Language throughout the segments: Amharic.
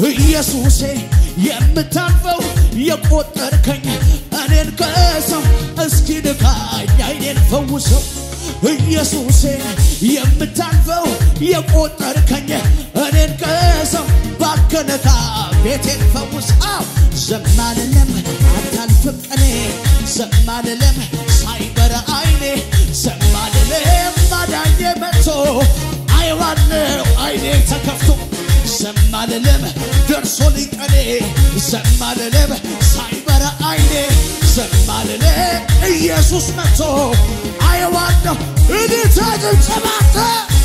ኢየሱሴ የምታልፈው የቆጠርከኝ እኔን ከሰው እስኪ ንካኝ አይኔን ፈውሰው ኢየሱሴ የምታልፈው የቆጠርከኝ እኔን ከሰው ባከነካ ቤቴን ፈውሰው ዘማልለም አታልፍም ቀኔ ዘማልለም ሳይበረ አይኔ ዘማልለም ማዳኜ መጥቶ አይዋለው አይኔ ተከፍቶ ዘማልለም ደርሶ ሊቀኔ ዘማልለም ሳይበረ አይኔ ዘማልለም ኢየሱስ መጥቶ አየዋለሁ እኔ ተጭብጨባተ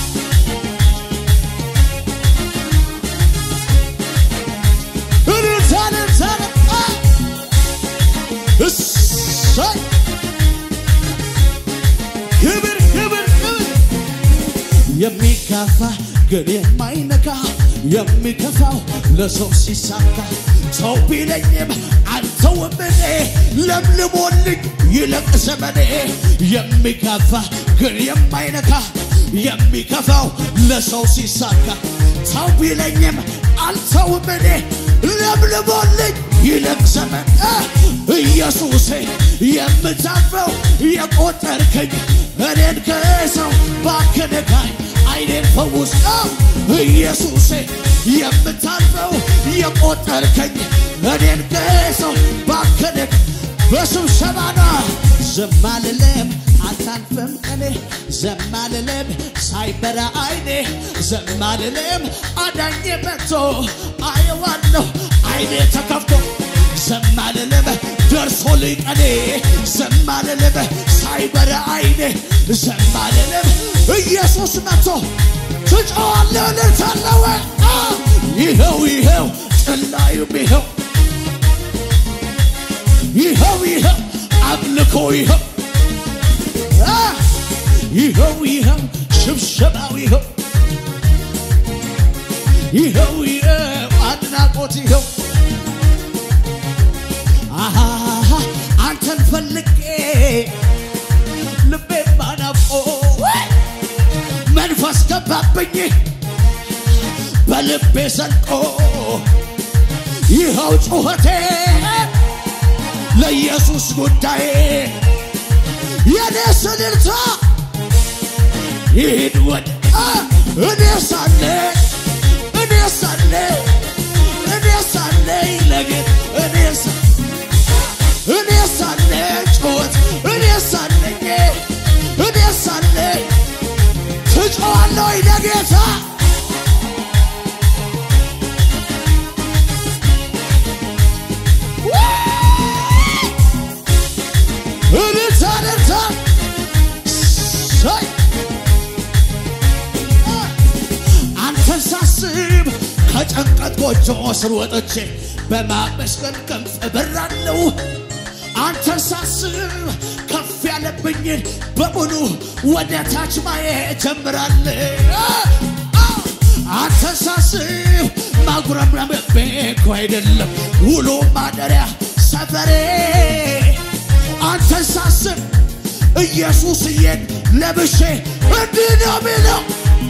እኔ ተንተረጠ እሰይ ክብር ክብር ክብር የሚጋፋ ግን የማይነካ የሚከፋው ለሰው ሲሳካ ሰው ቢለኝም አልተውም እኔ ለምልሞልኝ ይለቅ ዘመኔ የሚጋፋ ግን የማይነካ የሚከፋው ለሰው ሲሳካ ሰው ቢለኝም አልተውም እኔ ለምልሞልኝ ይለቅ ዘመን ኢየሱሴ የምታልፈው የቆጠርከኝ እኔን ከሰው ባከነካኝ አይኔን ፈውስ ኢየሱሴ የምታልፈው የቆጠርከኝ እኔን ከሰው ባከነክ በስብሰባና ዘማልለም አታልፍም ቀኔ ዘማልለም ሳይበራ አይኔ ዘማልለም አዳኜ መጥቶ አየዋለሁ አይኔ ተከፍቶ ዘማልለም ደርሶልኝ ቀኔ ዘማልለም ሳይበራ አይኔ ዘማልለም ኢየሱስ መጥቶ ትጮዋለህ ልታለወ ይኸው ይኸው ጭላዩም ይኸው ይኸው ይኸው አምልኮ ይኸው አ፣ ይኸው ይኸው ሽብሸባው ይኸው ይኸው ይኸው አድናቆት ይኸው አሃ አንተን ፈልጌ ልቤ ባናፍቆ መንፈስ ገባብኝ በልቤ ዘልቆ ይኸው ጩኸቴ ለኢየሱስ ጉዳይ የኔ ስልልታ ይሂድ ወደ አ፣ እኔ ሳለ እኔ ሳለ እኔ ሳለ ለጌት እኔ ሳ እኔ ሳለ ጩኸት እኔ ሳለኝ እኔ ሳለ ትጮዋለሁ ለጌታ እልልታ እልልታ ሳይ አንተን ሳስብ ከጭንቀት ጎጆ ስር ወጥቼ በማመስገን ክንፍ እበራለሁ። አንተን ሳስብ ከፍ ያለብኝን በሙሉ ወደ ታች ማየት ጀምራለሁ። አንተን ሳስብ ማጉረምረም እኮ አይደለም ውሎ ማደሪያ ሰፈሬ አንተን ሳስብ ኢየሱስዬን ለብሼ እንዲህ ነው የሚለው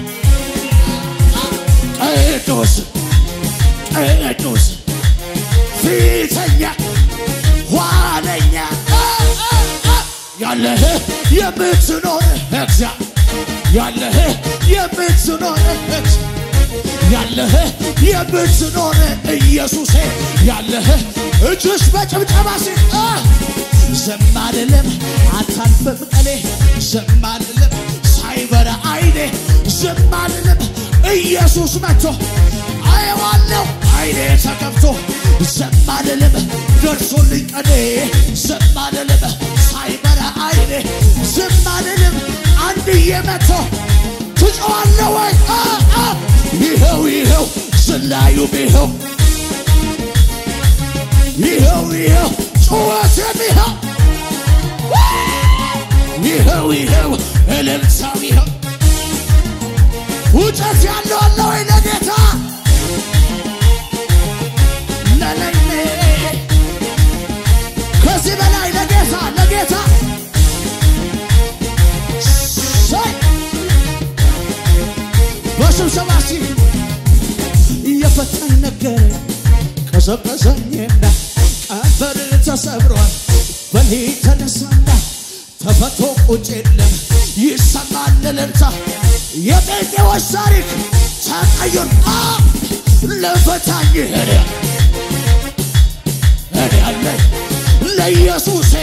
ቅዱስ ቅዱስ ፊተኛ ኋለኛ ያለህ የምትኖር እግዚአ ያለህ የምትኖር እግዚአ ያለህ የምትኖር ኢየሱሴ ያለህ እጅሽ በጭብጨባ ሲ ዝም አልልም አታልፍም ቀኔ ዝም አልልም ሳይበራ አይኔ ዝም አልልም ኢየሱስ መጥቶ አየዋለሁ አይኔ ተከፍቶ ዝም አልልም ደርሶልኝ ቀኔ ዝም አልልም ሳይበራ አይኔ ዝም አልልም አንድዬ መጥቶ ትጮዋለህ ወይ አ፣ አ፣ ይኸው ይኸው ዝላዩም ይኸው ይኸው ይኸው ጩኸትም ይኸው ይኸው ይኸው እልልታው ይኸው ውጨት ያለው አለ ወይ ለጌታ ለለይኔ ከዚህ በላይ ለጌታ ለጌታ ሰይ በስብሰባ ሲ የፈተነ ነገር ቀዘቀዘኝና ቀንበር ተሰብሯል በኔ ተነሳና ተፈቶ ቁጭ የለም ይሰማል እልልታ የጴንጤዎች ታሪክ ተቀይር ለፈታኝ ሄደ እኔ አለኝ ለኢየሱሴ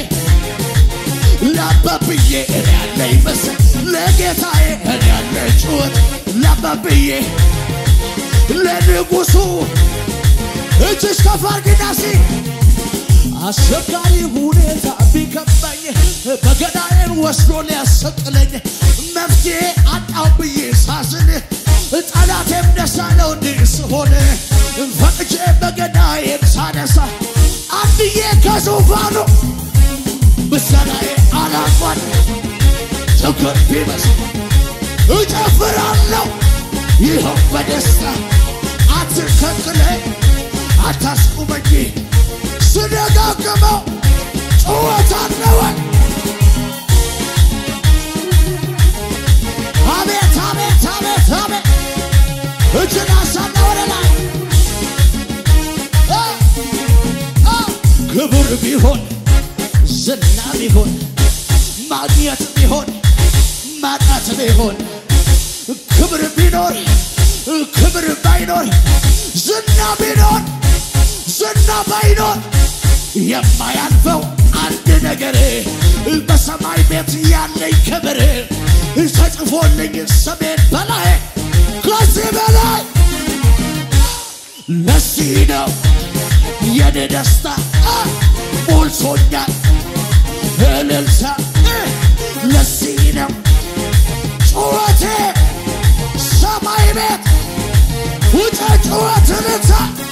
ለአባብዬ እኔ ያለኝ ምስል ለጌታዬ እኔ ያለኝ ጩኸት ለአባብዬ ለንጉሡ እጅሽ ከፍ አድርጊና እስኪ አስቸጋሪ ሁኔታ ቢከበኝ በገዳዬን ወስዶ ሊያሰቅለኝ መፍትሄ አጣው ብዬ ሳዝን ጠላቴም ደስ አለው እንዲህ ስሆን ፈቅጄ በገዳዬን ሳነሳ አንድዬ ከዙፋኑ ምስጋናዬ አላቋል ችግር ቢመስል እጨፍራለሁ ይኸው በደስታ አትከልክለኝ አታስቁመኝ ስደጋግመው ጩኸት አለወን አቤት አቤት አቤት አቤት እጅን አሳና ወደ ላይ አ አ ክብር ቢሆን ዝና ቢሆን ማግኘት ቢሆን ማጣት ቢሆን ክብር ቢኖር ክብር ባይኖር ዝና ቢኖር ዝና ባይኖር የማያልፈው አንድ ነገር በሰማይ ቤት ያለኝ ክብር ተጽፎልኝ ስሜን በላይ ከዚህ በላይ ለዚህ ነው የኔ ደስታ ሞልቶኛል እልልታ ለዚህ ነው ጩኸቴ ሰማይ ቤት ውጭ ጩኸት እልልታ